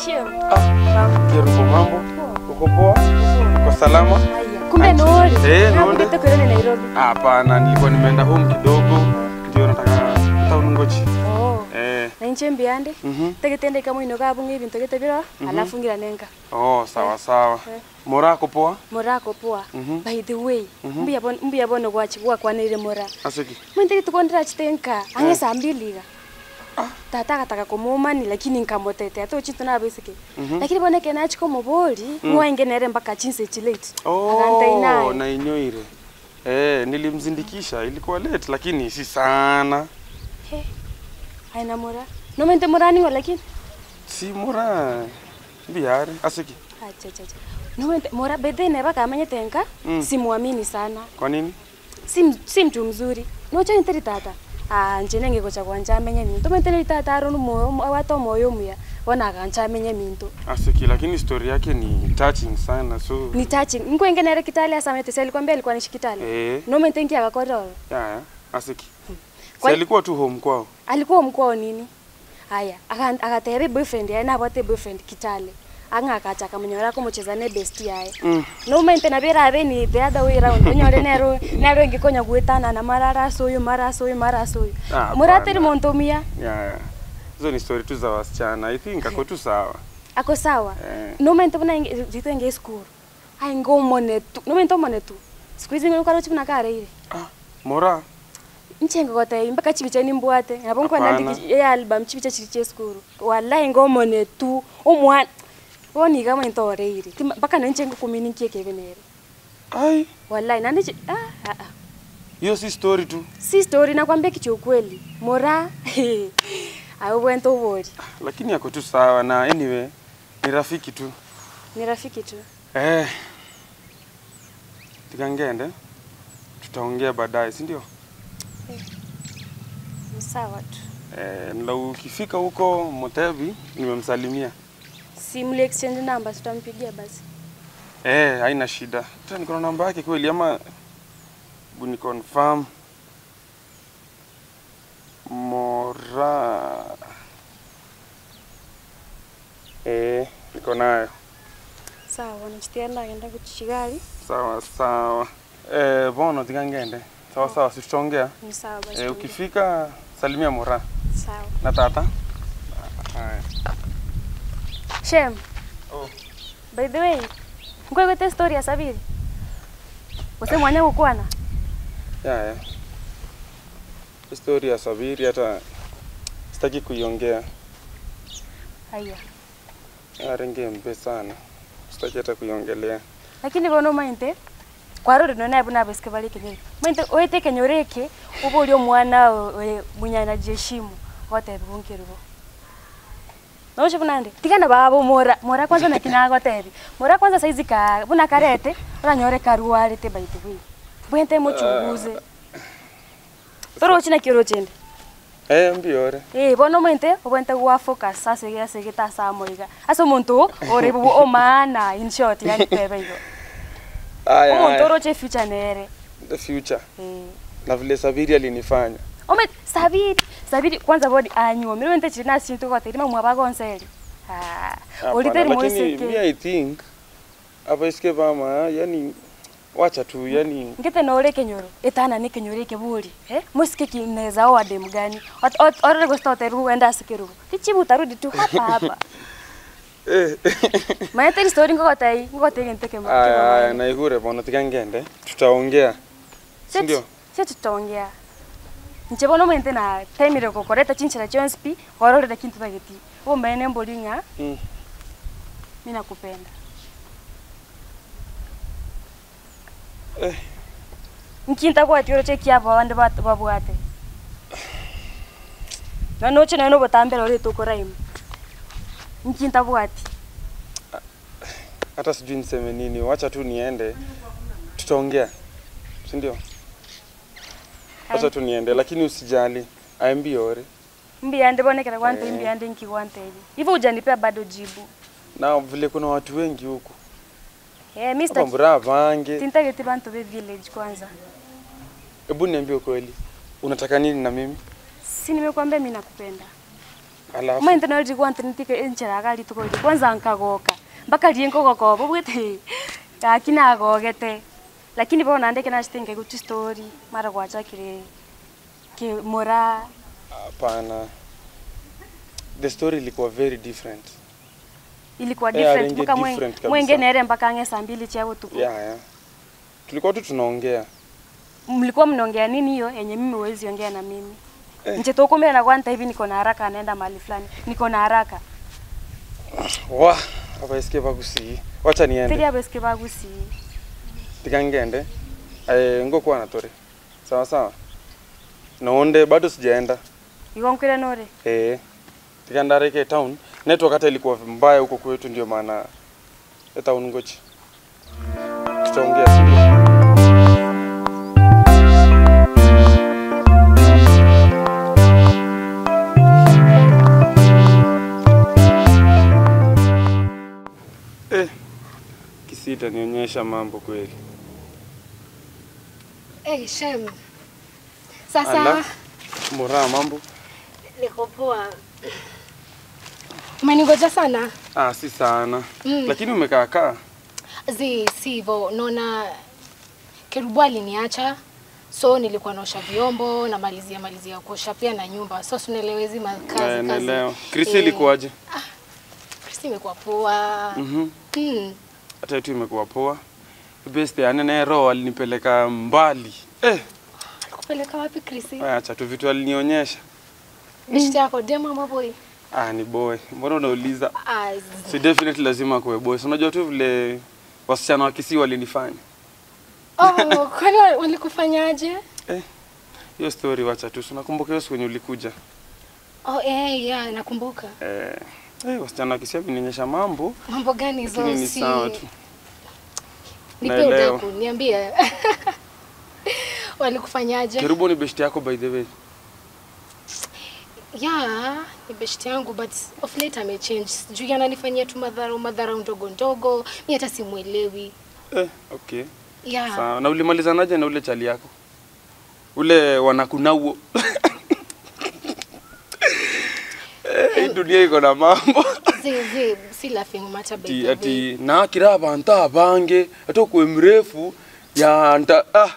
Shem. Ah, Jerufu, mambo? Uko poa? Uko salama? Haya. Kumbe Nori. Eh, Na Nori. kumbe kwenda Nairobi. Hapana, nilikuwa nimeenda home kidogo, ndio nataka town ngochi. Oh. Eh, Na inche mbiande. mhm. Tegetende kama ino kabunga ibintu getebira alafu ngira nenga. Oh, sawa sawa. Eh. Mora ako poa? Morako poa. Mhm. By the way, mbuya bon mbuya bono gwachi kwa kwanire mora. Asiki. Mwende tukondera chitenka. Ange saa mbili ga. Tata akataka kumumani lakini nkamotete ato chintu na besike. Lakini boneke nachiko mobori mwainge nere mpaka chinse chilate. Akanta Oh, inaye. na inyoire. Eh, nilimzindikisha, ilikuwa late lakini si sana. He. Haina mora. No mente morani ngo lakini. Si mora. Biare, asiki. Acha acha. acha. No mente mora bede ne baka amenye tenka. Mm. Simuamini sana. Kwa nini? Si si mtu mzuri. No cha interi tata. Ah, njene ngeko cha kwanja amenye minto. Mente le tata aronu moyo wato moyo muya. Wana kancha amenye minto. Asiki, lakini story yake ni touching sana so. Ni touching. Ngwe nere kitale asamete seli kwambia alikuwa ni kitale. Eh, No mente ngia akakororo. ya ya, asiki. Kwa- Si alikuwa tu home kwao. alikuwa mkwao nini haya aka- akatebe boyfriend yaye nabwate boyfriend kitale ang'akacha akamunyora kumucheza ne best yaye Mm. nomente nabera abe ni the other way round onyore nero nero ngikonya gwetana na marara soyo mara soyo mara soyo Ah, murateri hapana. montomia Ya ya. Hizo ni story tu za wasichana. I think ako tu sawa. ako sawa Eh. nomente buna jitenge school ai ngomone tu nomente omone tu siku hizi ngokaro chipuna kare ile Ah, Mora. nchenga kote mpaka chibicha nimbwate nabo nkwa Hapana. nandiki ya album chibicha chiri che school wallahi ngomone tu omwana woni kama intoreire mpaka nanchenga kumininkie kebenere Ai, wallahi nandi ah ah ah hiyo si story tu. si story nakwambia kicho ukweli mora ayo bwento bori Lakini ako tu sawa na anyway ni rafiki tu. ni rafiki tu Eh. Tikangende. Tutaongea baadaye, si ndio? ni sawa tu Eh, na ukifika huko Motevi nimemsalimia. si mli exchange number tutampigia basi Eh, haina shida. Tena niko na namba yake kweli ama ni confirm. Mora. Eh, niko nayo. sawa nachitia nagenda kuchigali Sawa sawa. Eh, bono tikangende. Sawa sawa, si tutaongea. ni sawa basi Eh, ukifika salimia Mora sawa na tata. Haya. shem Oh. by the way ngwegwete story ya sabiri use mwanya gukwana Ya, ya. Historia ya Sabiri hata sitaki kuiongea. haya Arenge mbe sana. Sitaki hata kuiongelea. lakini bono mainte kwarore no nabu nabeske bali kenye mainte oete kenyoreke ubo uli omwana we munyana jeshimu gote bunkirbo Nosho bunande tigana babo mora mora kwanza na kinago tebi mora kwanza saizi ka buna karete uranyore karuare te baite bwi bwente muchunguze toro china kiro chende Eh, mbiore. Eh, bono mente obwente gwa focus sasa ya segeta sa moiga. Aso muntu ore bu o mana in short yani tebe yo. Aya, Omuntu aya. oroche future nere. The future. Eh. Na vile Sabiri alinifanya. Ome sabiri sabiri kwanza bodi anyu. Mimi mente china sinto kwa terima mwa bagonseli. Ah. Hapana, Oliteri lakini moiseke. mi I think hapa iske vama yani wacha tu yani ngite nore kenyoro etana ni kenyoro ke buri eh musike kineza o adem gani orore gosta oteru enda sikiru tichibu tarudi tu hapa hapa eh maete story ngogotai ngogotai gente ke aya aya na igure bono tikangende tutaongea si ndio sio tutaongea nchebono mente na temire kokoreta chinchira chonspi warorera kintu bageti wo mene mbolinga mm. mimi nakupenda eh nkinta bwati oro cheki abo bande bat- babwate na noche na no botambera ore tukoraimu nkinta bwati hata sijui niseme nini wacha tu niende tutaongea si ndio wacha tu niende lakini usijali aembiore mbiyande bonekera kwante Eh. mbiyande nkikwanteli hivyo ujanipea bado jibu na vile kuna watu wengi huku eh mr kwambura vange tintageti bantu be village kwanza hebu niambie ukweli unataka nini na mimi si nimekwambia mimi nakupenda alafu mainte no rigwa ntinitike enchera gari tukori kwanza nkagoka mpaka rie nkogokoba bwete gaki nagogete lakini bona ndeke nashitenge gutu story mara gwachakire ke mora hapana the story ilikuwa very different ilikuwa Yeah, different ringe mpaka mwe- different kabisa. mwenge nere mpaka ange saa mbili chia utuku yeah, yeah. tulikuwa tu tunaongea mlikuwa mnaongea nini hiyo yenye mimi huwezi ongea na mimi Eh. nche tokumbe na kwanta hivi niko na haraka anaenda mahali fulani niko na haraka wa abaisikie bagusi wacha tiri niende abeske bagusi tikangende eh, ngokuwa natore sawa sawa naonde bado sijaenda igonkwire nore eh, tikandareke town network hata ilikuwa mbaya huko kwetu ndio maana e town ngochi tutaongea sindio Eh, kisita nionyesha mambo kweli. Hey, Shem. Ala. Sasa Mora mambo? niko poa. Umeningoja sana? Ah, si sana. Mm. Lakini umekaa kaa. Zi sivyo, naona Kerubu aliniacha so nilikuwa naosha vyombo na malizia malizia kuosha pia na nyumba, so tunaelewa hizi makazi Eh, kazi. naelewa. Krisi Eh, ilikuwaje? Krisi imekuwa poa. Mhm. Mm. Hata yetu imekuwa poa. Best ya nene roho alinipeleka mbali. Eh, Kupeleka wapi Krisi? acha tu vitu alinionyesha. Bishti yako demo ama boy? Ah, ni boy. Mbona unauliza? Ah, zi- Si definitely lazima kuwe boy. Si Unajua tu vile wasichana wa Kisii walinifanya. Oh, kwani wa- walikufanyaje? Eh, hiyo story wacha tu. Si Unakumbuka hiyo siku yenye ulikuja? Oh, eh, yeah, nakumbuka. Eh, eh wasichana wa Kisii wamenionyesha mambo. Mambo gani hizo? Lakini ni Si- sawa tu. Nipe Naelewa. udaku, niambie. Walikufanyaje? Kerubo ni best yako by the way. Yeah, ni beshti yangu but of late amechange. Sijui ananifanyia tu madhara madhara ndogo ndogo. Mimi hata simuelewi. Eh, okay. Yeah. Sawa. Na ulimalizanaje na ule chali yako? Ule wanakunauo. Eh, hii dunia iko na mambo. Zi, zi, si laughing matter by ati, the way. ati nakira abantu abange ate okwe mrefu yanta ah.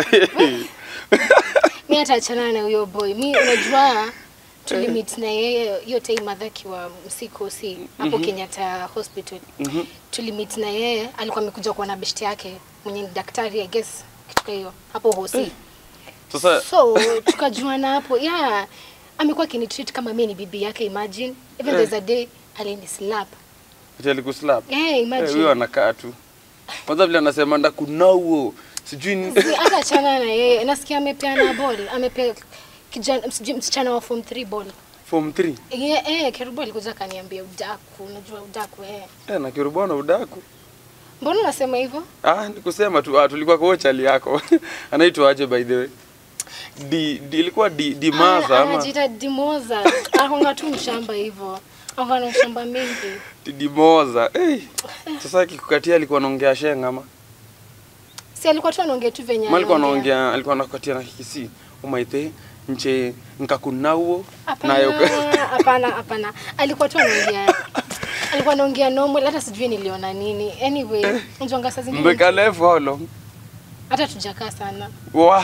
Mimi hata achana na huyo boy. Mimi unajua tulimit na yeye hiyo time madha akiwa msikosi hapo Kenyatta Hospital. Mhm. Tulimit na yeye alikuwa amekuja kuona beshti yake mwenye ni daktari I guess kitu kama hiyo hapo hosi. Sasa so tukajuana hapo yeah amekuwa akinitreat kama mimi ni bibi yake imagine even Eh. there's a day alinislap ati alikuslap. eh Eh, huyo imagine anakaa tu. Kwanza vile anasema ndakunauo. Sijui ni Si, hata achana na yeye nasikia amepeana ball amepea kijana msijui msichana wa form 3 ball form 3. yeah, eh Kerubo alikuja akaniambia udaku unajua udaku eh Eh, na kirubwana udaku. mbona unasema hivyo Ah, nikusema tu ah, tulikuwa kwa chali yako. Anaitwa aje by the way? Di, di ilikuwa di, di maza Ana- ama anajiita Dimoza akonga tu mshamba hivyo akonga na mshamba mingi di, di moza. Eh. Sasa akikukatia alikuwa anaongea shenga ama? si alikuwa tu anaongea tu venye Ama alikuwa anaongea. anaongea alikuwa anakukatia na kikisi. Umaite nche nkakunauo Hapana, hapana, hapana. Alikuwa tu anaongea. Alikuwa anaongea normal hata sijui niliona nini. Anyway, unajua saa zingine Mbeka lefu how long? hata tujakaa sana. Wa.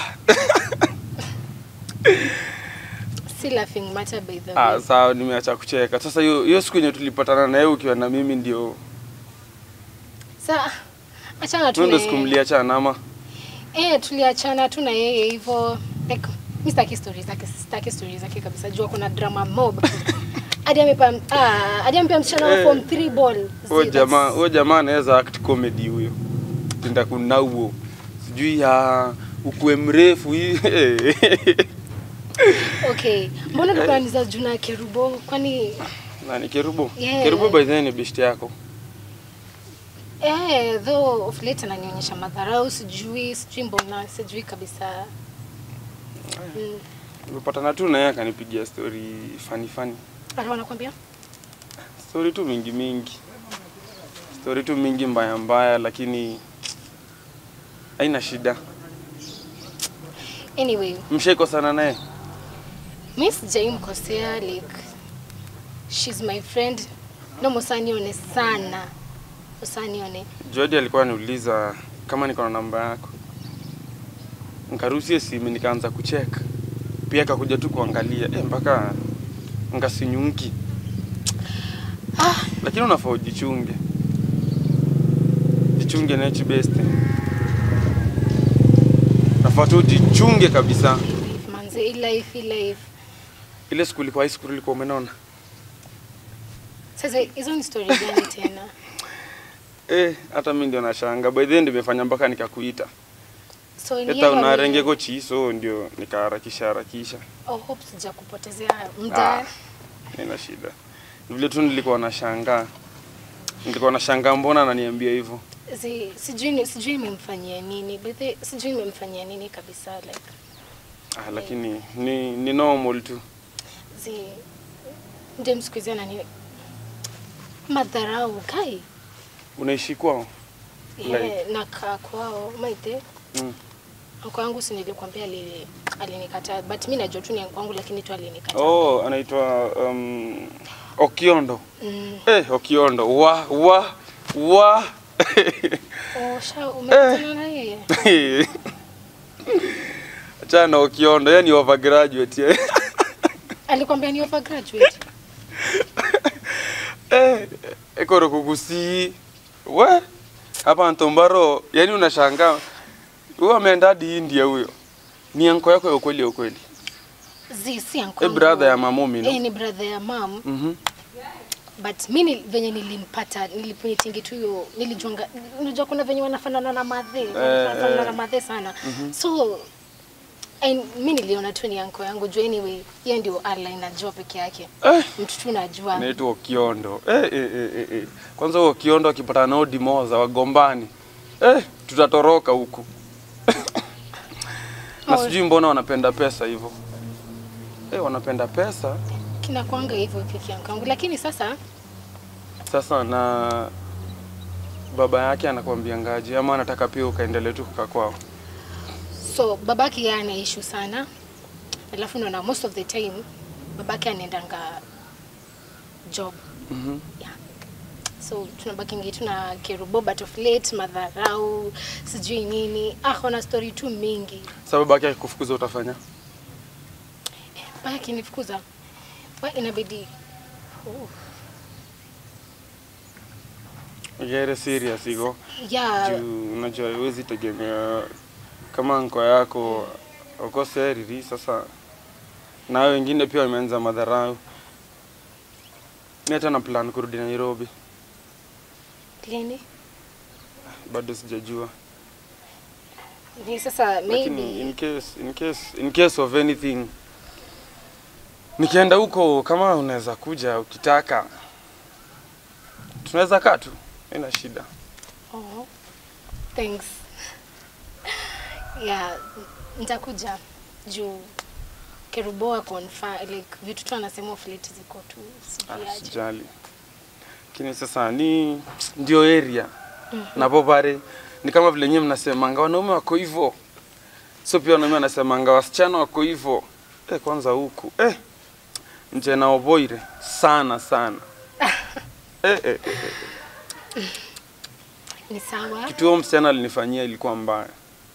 Si laughing matter by the Ah, way. sawa nimeacha kucheka. Sasa hiyo hiyo siku yenye tulipatana na yeye ukiwa na mimi ndio Sa achana tu. tuende na siku yeye. mliachana ama Eh, tuliachana tu na yeye hivyo. Like mimi sitaki stories zake, sitaki stories zake kabisa. Jua kuna drama mob. Hadi amepa ah, hadi amepa msichana wa Eh. form 3 ball. huyo See, jamaa that's- huyo jamaa anaweza act comedy huyo. Tinda kunauo. Sijui ya ukue mrefu hii. Okay. Mbona tukaniza juna Kerubo? Kwani Nani Kerubo? Yeah. Kerubo by the way ni best yako. Eh, though of late ananionyesha madharau, sijui sijui mbona, sijui kabisa. Mm. Nimepatana tu na yeye akanipigia story funny funny. Alikuwa anakuambia? Story tu mingi mingi. Story tu mingi mbaya mbaya lakini haina shida. Anyway, Mshaiko sana naye? mimi sijaimkosea like she's my friend no musanione sana usanione Jody alikuwa ananiuliza kama niko na namba yako, nikaruhusie simu, nikaanza kucheka pia, akakuja tu kuangalia eh, mpaka ngasinyunki. ah, Lakini unafaa ujichunge, jichunge nechi best, nafaa tu ujichunge kabisa. life manze hii life hii life Ile siku ilikuwa high school ilikuwa umenona sasa hizo ni story gani tena eh, hata mimi ndio nashanga. By the end nimefanya mpaka nikakuita so ni hata yeye unarenge aliye- kochi, so ndio nikaharakisha harakisha. oh, hope sijakupotezea muda Ah, Haina shida. Ni Vile tu nilikuwa nashangaa, nilikuwa nashangaa mbona ananiambia hivyo. Si- sijui ni- sijui nimemfanyia nini but the- sijui nimemfanyia nini kabisa like Ah, lakini ni, ni normal tu. zi ndio siku hizi anani madharau kai Unaishi kwao? yeah, nakaa kwao maite Mm. Anko yangu si nilikwambia ali- alinikataa but mi najua tu ni anko yangu lakini tu alinikataa. Oh, anaitwa um, Okiondo. Mm. Eh, Okiondo. Wa wa wa. Oh, sha umekutana na yeye? Achana na Okiondo, yeye ni overgraduate. yeye. Alikwambia ni overgraduate. Eh, ekoro kugusi. We. Hapa Ntombaro, yani unashangaa. Huyo ameenda hadi India huyo. Ni anko yako ya ukweli ya ukweli. Zi si anko. Eh, yangu. brother ya mamomi, no? Eh, ni brother ya mam Mhm. but mi ni, venye nilimpata nilipoitingi tu hiyo nilijuanga unajua kuna venye wanafanana na madhe wanafanana eh. na madhe sana so and mi niliona tu ni anko yangu juu anyway yeye ndio Allah inajua peke yake Eh. mtu tu najua Naitwa Okiondo. Eh, eh, eh, eh, eh. Kwanza huyo Okiondo akipata na Odi Moza wagombani. Eh, tutatoroka huku. na Oh. sijui mbona wanapenda pesa hivyo. Eh, wanapenda pesa. kinakwanga hivyo peke yangu lakini sasa Sasa na baba yake anakuambia ngaje ama anataka pia ukaendelee tu kukaa kwao. so babake yeye ana issue sana alafu naona most of the time babake anaendanga job Mhm. yeah. so tunabakingi tuna kerubo but of late madharau sijui nini ah ona story tu mingi Sababu yake akikufukuza utafanya? baya akinifukuza wa inabidi oh. Gere serious iko. yeah Juu unajua huwezi tegemea kama nko yako uko seriri sasa na hao wengine pia wameanza madharau. Mimi hata na plan kurudi Nairobi, lini bado sijajua, ni sasa lakini maybe in case, in case, in case of anything nikienda huko, kama unaweza kuja ukitaka, tunaweza kaa tu, haina shida. oh. thanks yeah nitakuja juu kerubo ako on fa- like vitu tu anasema of late ziko tu sijui Ah, aje. Sijali, lakini sasa ni ndio area na popare ni kama vile nyewe mnasemanga wanaume wako hivyo, so pia wanaume wanasemanga wasichana wako hivyo. Eh, kwanza huku eh, nje na oboire sana sana eh, eh, eh, eh. ni sawa Kitu huyo msichana alinifanyia ilikuwa mbaya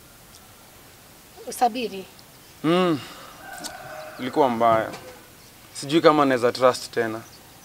usabiri mm, ilikuwa mbaya, sijui kama naweza trust tena,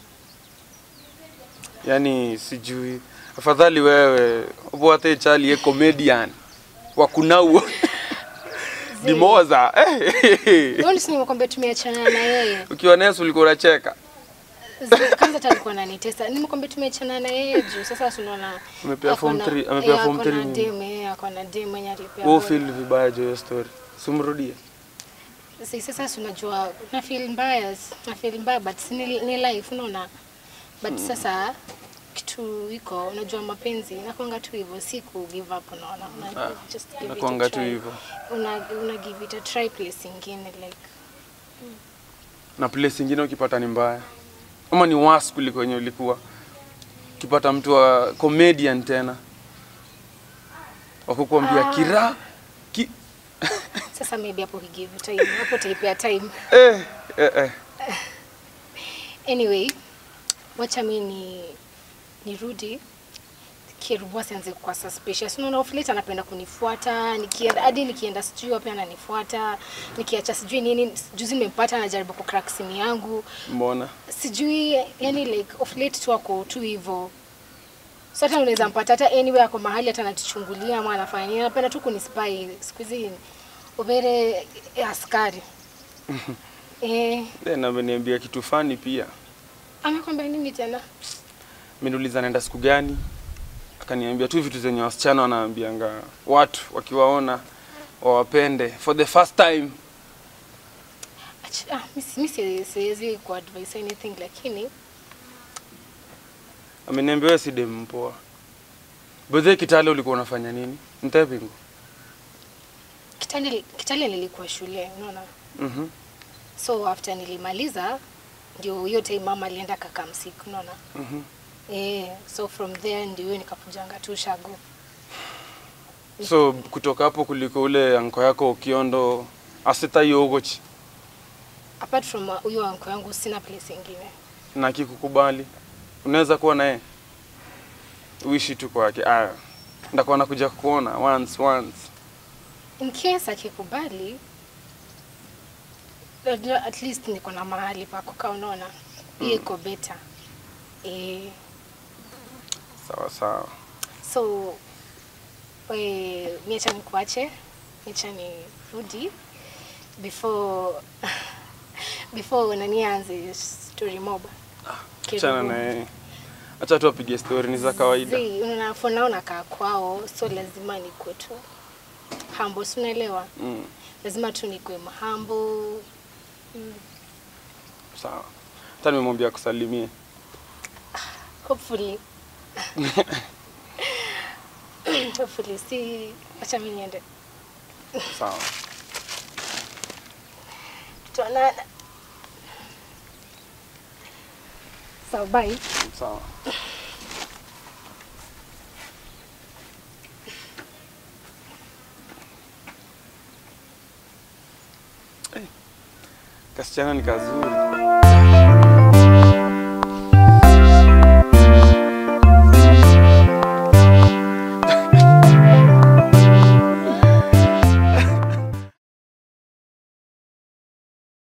yaani sijui. Afadhali wewe ubwate chali ye comedian wa kunau dimoza eh, Mbona si nimekwambia tumeachana na yeye ukiwa Nesu ulikuwa unacheka. Zi- kwanza hata alikuwa ananitesa nimekwambia tumeachana na yeye juu sasa si unaona Amepea ako form na- three- amepea eh, form ako na three nini? dem, eh, ako na dem mwenye alipea Wewe bora. feel vibaya juu ya hiyo story, simrudie. Si- sasa si unajua na feel mbaya na feel mbaya but si ni, ni life unaona but sasa kitu iko unajua mapenzi nakwanga tu hivyo si ku give up unaona una, Ah, just give it a nakuanga tu try. hivyo. una, una give it a try place ingine like na place ingine ukipata ni mbaya ama ni worse kuliko wenye ulikuwa ukipata mtu wa comedian tena wakukwambia Ah. kira ki, sasa maybe hapo he give you time hapo utaipea time eh, eh, eh. anyway wacha mi ni nirudi Kerubu asianze kuwa suspicious. Unaona off late anapenda kunifuata, nikienda hadi nikienda sijui wapi ananifuata, nikiacha sijui nini, juzi nimempata anajaribu kucrack simu yangu. Mbona? Sijui yani like off late tu ako tu hivyo. So hata unaweza mpata hata anywhere ako mahali hata anatuchungulia ama anafanya nini, anapenda tu kunispy. Siku hizi ubere askari. eh, Eh, na ameniambia kitu fani pia. amekwambia nini tena? Ameniuliza naenda siku gani, akaniambia tu vitu zenye wasichana wanaambianga watu wakiwaona wawapende for the first time. Ach- Ah, mi si- mi si- siwezi kuadvise anything lakini Ameniambia wewe si dem mpoa. Bedhe Kitale ulikuwa unafanya nini? Ntepingo. Kitale, Kitale nilikuwa shule unaona, Mhm. so after nilimaliza ndio hiyo time mama alienda kakamsik unaona Mhm. eh, so from there ndio hiyo nikakujanga tu shago. So kutoka hapo kuliko ule anko yako Ukiondo asita yogochi Apart from uh, huyo anko yangu sina place ingine. na akikukubali unaweza kuwa naye uishi tu kwake. Aya, ndakuwa nakuja kukuona once once. In case akikubali najua at least niko na mahali pa kukaa unaona, hiyo iko better eh, Sawa sawa. so we, niacha nikuache, niacha nirudi before before nanianze story mob. Achana na yeye. Acha tu apige story ni za kawaida. Zii, unaona for now nakaa kwao, so lazima nikuwe tu humble, si unaelewa? Mm. Lazima tu nikuwe humble. Sawa. Hata nimemwambia kusalimie. Hopefully. Hopefully, si acha mimi niende. Sawa. Tuonana. So bye. Sawa. Eh, Kasichana ni kazuri.